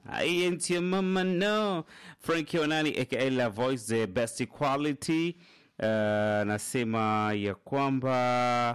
I ain't your mama no. Frankie Onani aka La Voice the best quality. Uh, nasema ya kwamba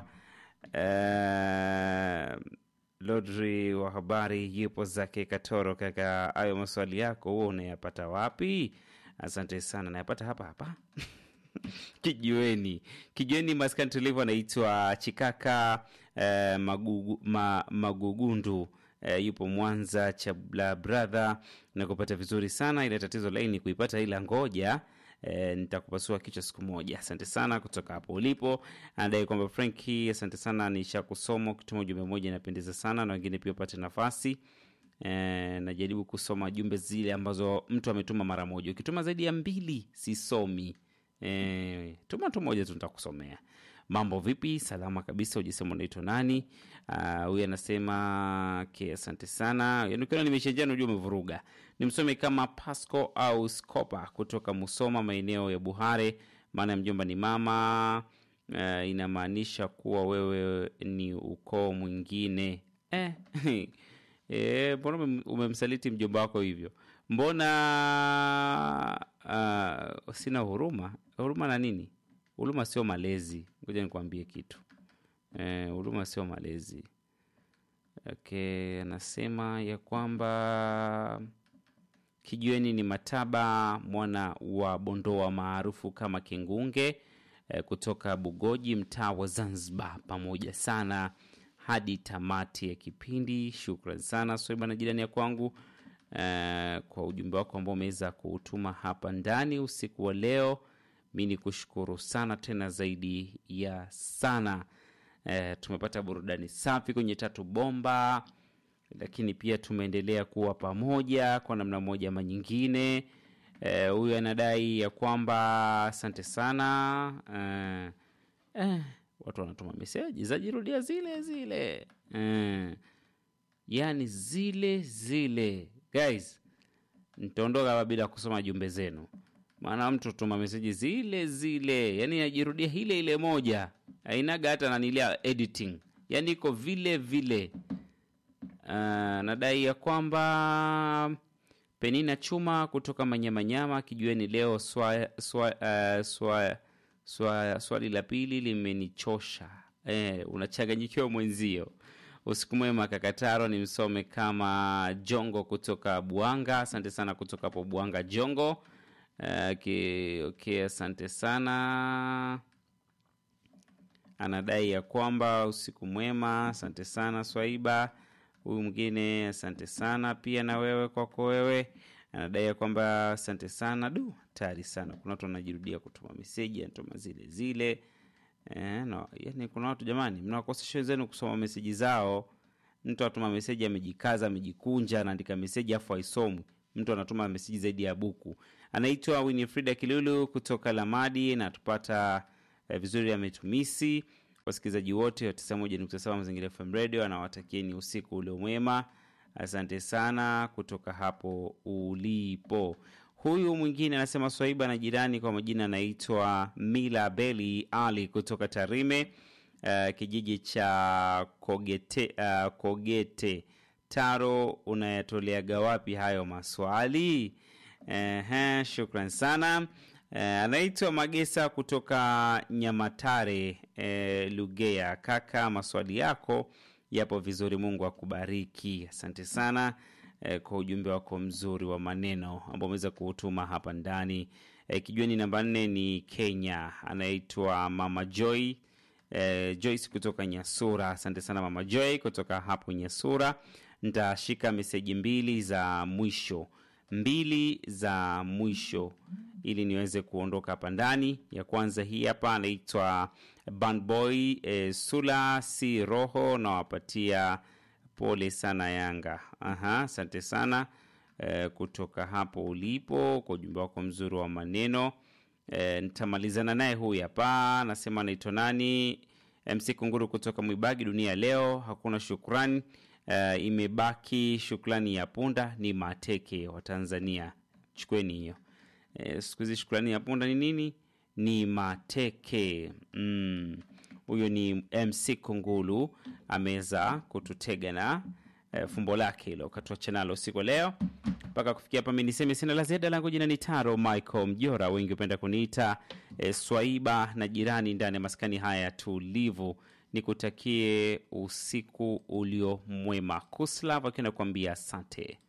uh, Lodri wa habari yupo zake Katoro. Kaka, hayo maswali yako huo unayapata wapi? Asante sana, nayapata hapa hapa kijiweni kijiweni maskani tulivu anaitwa chikaka eh, magugu, ma, magugundu eh, yupo mwanza chabla brother na kupata vizuri sana ile tatizo laini kuipata ila ngoja E, nitakupasua kichwa siku moja. Asante sana kutoka hapo ulipo. Anadai kwamba Franki, asante sana, nisha kusoma ukituma ujumbe mmoja inapendeza sana, na wengine pia upate nafasi e, najaribu kusoma jumbe zile ambazo mtu ametuma mara moja. Ukituma zaidi ya mbili sisomi. E, tuma tu moja tu nitakusomea. Mambo vipi? Salama kabisa. Ujisema unaitwa nani? Huyu anasema ke, asante sana. Yaani ukiona nimeshenjia unajua umevuruga. Nimsome kama Pasco au Scopa kutoka Musoma, maeneo ya Buhare. Maana ya mjomba ni mama. Uh, inamaanisha kuwa wewe ni ukoo mwingine eh. Eh, mbona umemsaliti mjomba wako hivyo? Mbona uh, sina huruma? Huruma na nini? Huruma sio malezi. Ngoja nikwambie kitu. Eh, huruma sio malezi. Okay, anasema ya kwamba kijiweni ni Mataba mwana wa Bondoa maarufu kama Kingunge eh, kutoka Bugoji mtaa wa Zanzibar, pamoja sana hadi tamati ya kipindi. Shukran sana Swaiba na jirani ya kwangu uh, kwa ujumbe wako ambao umeweza kuutuma hapa ndani usiku wa leo. Mi ni kushukuru sana tena zaidi ya sana. Uh, tumepata burudani safi kwenye tatu bomba, lakini pia tumeendelea kuwa pamoja kwa namna moja ama nyingine. Huyu uh, anadai ya kwamba asante sana uh, uh, watu wanatuma meseji zajirudia zile zile mm. yaani zile zile guys nitaondoka hapa bila kusoma jumbe zenu maana mtu tuma meseji zile zile yaani najirudia ile ile moja ainaga hata nanilia editing yaani iko vile vile uh, nadai ya kwamba penina chuma kutoka manyamanyama kijueni leo swa, swa, uh, swa, Swa, swali la pili limenichosha. E, unachanganyikiwa mwenzio. Usiku mwema Kakataro, ni msome kama Jongo kutoka Buanga. Asante sana kutoka hapo Buanga Jongo. Okay, okay, asante sana. Anadai ya kwamba usiku mwema. Asante sana Swaiba. Huyu mwingine asante sana pia na wewe kwako wewe anadai ya kwamba asante sana du tayari sana kuna watu wanajirudia kutuma meseji anatuma zile zile e, no. yani kuna watu jamani mnawakosesha wenzenu kusoma meseji zao mtu anatuma meseji amejikaza amejikunja anaandika meseji afu aisomwi mtu anatuma meseji zaidi ya buku anaitwa winifrida kilulu kutoka lamadi na tupata eh, vizuri ametumisi wasikilizaji wote wa 91.7 mazingira fm radio anawatakieni usiku ule mwema asante sana kutoka hapo ulipo huyu mwingine anasema swaiba na jirani kwa majina anaitwa mila beli ali kutoka tarime uh, kijiji cha kogete, uh, kogete taro unayatoleaga wapi hayo maswali uh, shukran sana uh, anaitwa magesa kutoka nyamatare uh, lugea kaka maswali yako yapo vizuri mungu akubariki asante sana eh, kwa ujumbe wako mzuri wa maneno ambao umeweza kuutuma hapa ndani eh, kijueni namba nne ni kenya anaitwa mama joy eh, joyce kutoka nyasura asante sana mama joy kutoka hapo nyasura nitashika meseji mbili za mwisho mbili za mwisho ili niweze kuondoka hapa ndani ya kwanza hii hapa anaitwa bandboy e, sula si roho nawapatia pole sana yanga aha asante sana e, kutoka hapo ulipo kwa ujumbe wako mzuri wa maneno e, nitamalizana naye huyu hapa anasema anaitwa nani mc kunguru kutoka mwibagi dunia leo hakuna shukrani e, imebaki shukrani ya punda ni mateke wa tanzania chukweni hiyo e, siku hizi shukrani ya punda ni nini ni mateke huyo mm. ni mc kungulu ameweza kututega na e, fumbo lake hilo katuacha nalo siku leo mpaka kufikia hapa mi niseme sina la ziada langu jina ni taro michael mjora wengi hupenda kuniita e, swaiba na jirani ndani ya maskani haya tulivu nikutakie usiku ulio mwema kuslav akiwa nakuambia asante